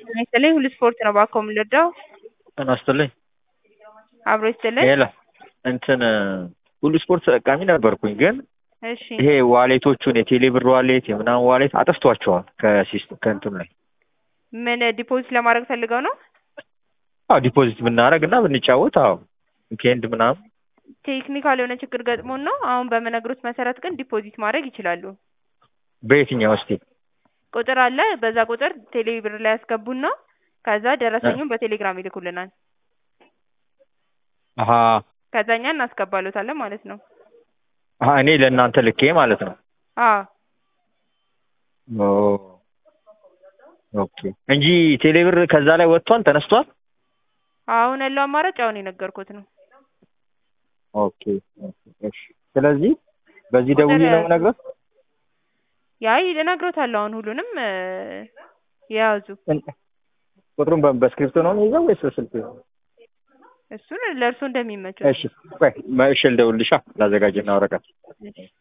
ጤና ይስጥልኝ ሁሉ ስፖርት ነው እባክዎ የምንረዳው? ጤና ይስጥልኝ አብሮ ይስጥልኝ። ሄሎ እንትን ሁሉ ስፖርት ተጠቃሚ ነበርኩኝ ግን እሺ ይሄ ዋሌቶቹን የቴሌ ብር ዋሌት የምናምን ዋሌት አጥፍቷቸዋል ከሲስተም ከእንትኑ ላይ ምን ዲፖዚት ለማድረግ ፈልገው ነው? አዎ ዲፖዚት ብናደርግ እና ብንጫወት አዎ ዊኬንድ ምናምን ቴክኒካል የሆነ ችግር ገጥሞን ነው። አሁን በምነግሮት መሰረት ግን ዲፖዚት ማድረግ ይችላሉ። በየትኛው እስቲ ቁጥር አለ። በዛ ቁጥር ቴሌ ብር ላይ ያስገቡና ከዛ ደረሰኙን በቴሌግራም ይልኩልናል። አሀ ከዛ እኛ እናስገባሎታለን ማለት ነው። አሀ እኔ ለእናንተ ልኬ ማለት ነው። አዎ ኦ ኦኬ እንጂ ቴሌ ብር ከዛ ላይ ወጥቷል ተነስቷል። አሁን ያለው አማራጭ አሁን የነገርኩት ነው። ኦኬ እሺ። ስለዚህ በዚህ ደውዬ ነው የምነግረው። ያይ እነግሮታለሁ። አሁን ሁሉንም እ የያዙ ቁጥሩን በ- በስክሪፕቶ ነው የሚይዘው ወይስ በስልክ? እሱን ለእርሶ እንደሚመቸው እሺ ቆይ እሺ ልደውልልሻ ላዘጋጅና ወረቀት